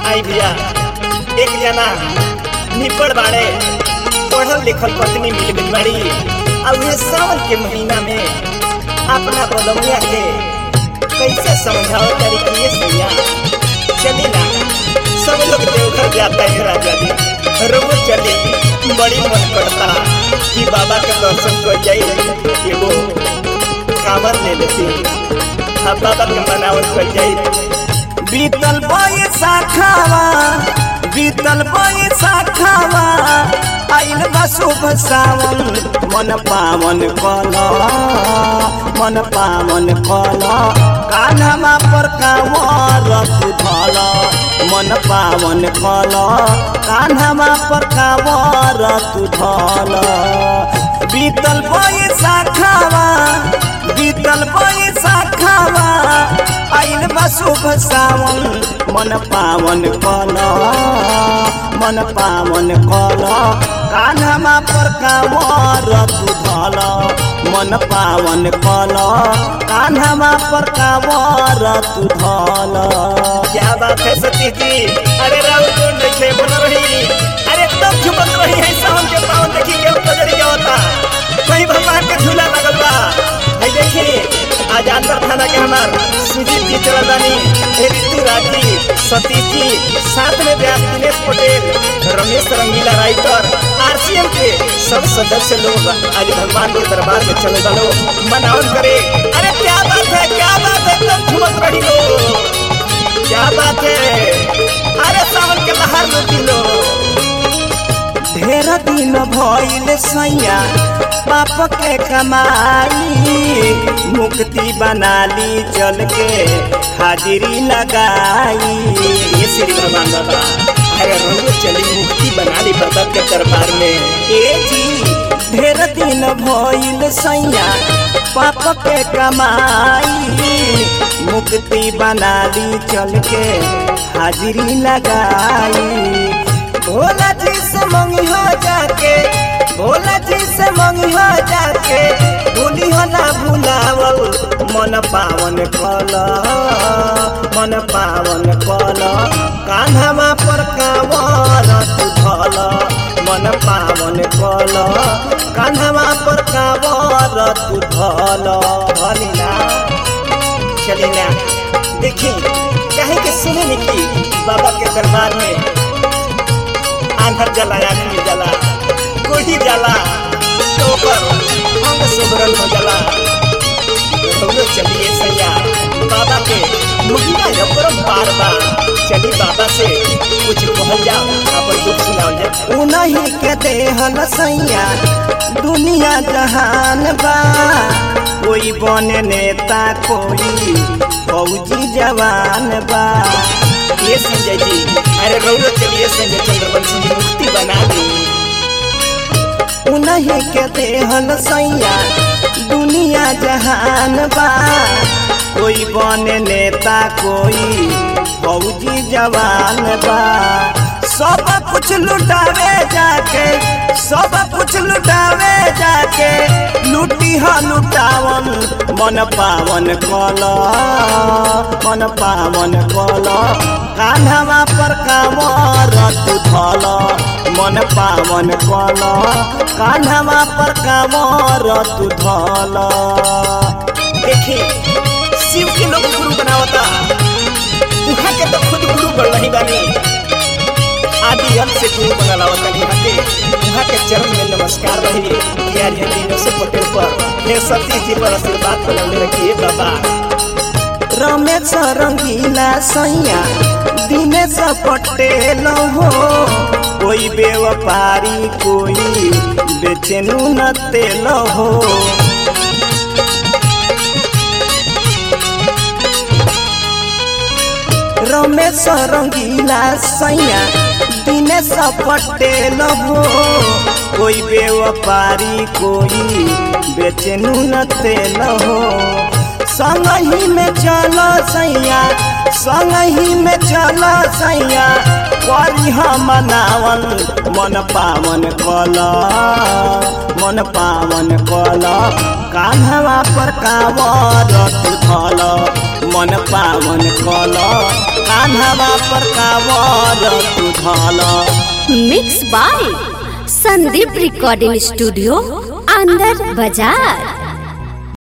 आई भैया एक जना निपड़ बाड़े पढ़ल लिखल पत्नी मिल गई बाड़ी अब ये सावन के महीना में अपना बलौनिया के कैसे समझाओ करी कि ये सैया चली ना सब लोग देवघर जाता है राजा जी रोज चले बड़ी मन करता कि बाबा के दर्शन कर जाई एगो कांवर ले लेती अब बाबा के मनावल कर जाई बीतल बैसाखावा बीतल बैसाखावा आइल बा शुभ सावन मन पावन कल मन पावन कल कान्हमा पर कांवर धल मन पावन कल कान्हमा पर कांवर धल बीतल बैसाखावा बीतल बैसाखावा आइल बा शुभ सावन मन पावन कल मन पावन कल कान्हमा पर कांवर धल मन पावन कल कान्हमा पर कांवर धल क्या बात है सतीश जी अरे राव कौन देखे बन रही अरे तब झुमक रही है सावन के पावन देखी के पजरी क्या होता कहीं भगवान के झूला लगल बा है देखी आज अंदर थाना के हमार सुजीत जी चल बानी ऋतु राजी सतीश जी साथ में व्यास दिनेश पटेल रमेश रंगीला राइटर आरसीएम के सब सदस्य लोग आज भगवान के दरबार में चले चलो मनावन करे अरे क्या बात है क्या बात है एकदम झुमक रही हो क्या बात है अरे सावन के बाहर लुटी लो ढेर दिन भइल सैया पाप के कमाई मुक्ति बना ली चल के हाजिरी लगाई ये श्री भगवान बाबा अरे रोज चली मुक्ति बना ली बाबा के दरबार में ए जी ढेर दिन भइल सैया पाप के कमाई मुक्ति बना ली चल के हाजिरी लगाई भोला जी से मंगी हो जाके भोला जी से मंगी हो जाके भूली हो ना भुलावल मन पावन कल मन पावन कल कान्हमा पर कांवर तू धल मन पावन कल कान्हमा पर कांवर तू धल धलिना चली ना देखी कहे के सुने निकी बाबा के दरबार में आंधर जला आदमी जला कोई जला तो पर अंग सुबरन हो जला तो चलिए सैया बाबा के महिमा अपरम पार बा चली बाबा से कुछ कहल जाओ अपन दुख सुनाओ जाए उन्हीं के देहल सैया दुनिया जहान बा कोई बने नेता कोई फौजी जवान बा ये संजय जी अरे रौरो चलिए संजय चंद्रवंशी जी मुक्ति बना दी उन्हीं के देहल सैया दुनिया जहान बा कोई बने नेता कोई फौजी जवान बा सब कुछ लुटावे जाके सब कुछ लुटावे जाके लुटी ह लुटावन मन पावन कल मन पावन कल कान्हवा पर कांवर तू धल मन पावन कल कान्हवा पर कांवर तू धल देखी शिव के लोग गुरु बनावता उहाँ के तो खुद गुरु बन नहीं बानी आदि अंत से गुरु बना लावता यहाँ के उहाँ के चरण में नमस्कार रही यार ये दिनों से पटेल पर हे सतीश जी पर आशीर्वाद बनौले रखिए बाबा रमेश रंगीला सैया दिनेश पटेल हो कोई व्यापारी कोई बेचेनु न तेल हो रमेश रंगीला सैया दिनेश पटेल हो कोई व्यापारी कोई बेचेनु न तेल हो संगही में चलो सैया संगही में चलो सैया करी हम मनावन मन पावन कल मन पावन कल कान्हवा पर कांवर तू धल मन पावन कल कान्हवा पर कावर तू धल mix by Sandeep recording studio अंदर बाजार